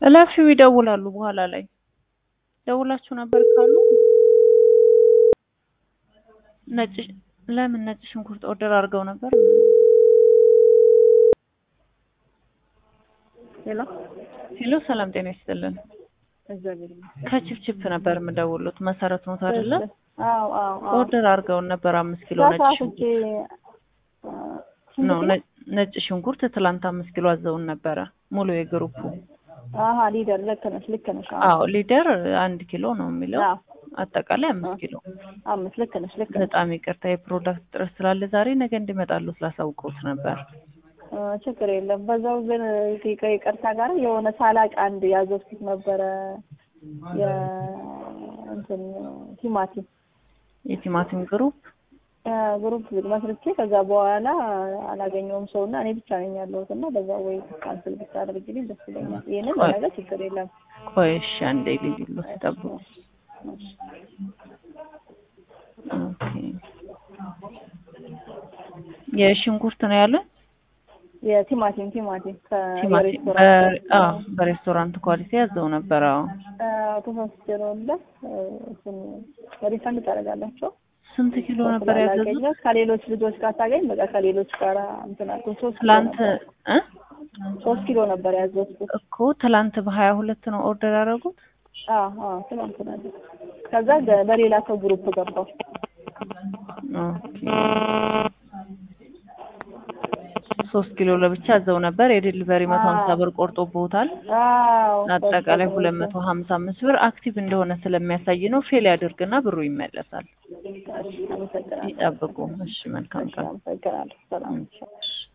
እለፊው ይደውላሉ በኋላ ላይ ደውላችሁ ነበር ካሉ ነጭ ለምን ነጭ ሽንኩርት ኦርደር አድርገው ነበር ሄሎ ሄሎ ሰላም ጤና ይስጥልን እግዚአብሔር ይመስገን። ከችፕችፕ ነበር የምደውሉት መሰረት ነው አይደለ አዎ አዎ አዎ ኦርደር አድርገውን ነበር አምስት ኪሎ ነጭ ተሳስቼ ሽንኩርት ነው ነ- ነጭ ሽንኩርት ትላንት አምስት ኪሎ አዘውን ነበረ ሙሉ የግሩፑ አሀ ሊደር ልክ ነሽ ልክ ነሽ አዎ አዎ ሊደር አንድ ኪሎ ነው የሚለው አዎ አጠቃላይ አምስት ኪሎ አምስት ልክ ነሽ ልክ ነሽ በጣም ይቅርታ የፕሮዳክት ጥረት ስላለ ዛሬ ነገ እንዲመጣሉ ስላሳውቀውት ነበር እ ችግር የለም በዛው ግን ከይቅ- ይቅርታ ጋር የሆነ ሳላቅ አንድ ያዘዝኩት ነበረ የእንትን ቲማቲም የቲማቲም ግሩፕ ግሩፕ መስርቼ ከዛ በኋላ አላገኘውም ሰው እና እኔ ብቻ ነኝ ያለሁት እና በዛ ወይ ካንስል ብታደርግልኝ ደስ ይለኛል። ይህንን ቆይ። ነገር ችግር የለም። ቆይ እሺ አንዴ ልዩሎ ሲጠብቁ ኦኬ የሽንኩርት ነው ያለን የቲማቲም ቲማቲም ቲማቲም ከሬስቶራንት በ- አዎ በሬስቶራንት ኳሊቲ ያዘው ነበር አዎ ተሳስቼ ነው እንደ እሱን ሪፈንድ ታደርጋላቸው ስንት ኪሎ ነበር ያዘዙት ስላላገኘሁት ከሌሎች ልጆች ጋር ታገኝ በቃ ከሌሎች ጋር እንትን አልኩኝ። ሶስት ኪሎ ትላንት ነበር እ ሶስት ኪሎ ነበር ያዘዝኩት። እኮ ትላንት በሀያ ሁለት ነው ኦርደር ያደረጉት አዎ አዎ ትናንት ነበር። ከዛ ገ- በሌላ ሰው ግሩፕ ገባው። ኦኬ ሶስት ኪሎ ለብቻ አዘው ነበር የዴሊቨሪ መቶ ሀምሳ ብር ቆርጦብዎታል አዎ አጠቃላይ ሁለት መቶ ሀምሳ አምስት ብር አክቲቭ እንደሆነ ስለሚያሳይ ነው ፌል ያድርግና ብሩ ይመለሳል አመሰግናለሁ። ይጠብቁ እሺ መልካም ቀን አመሰግናለሁ። ሰላም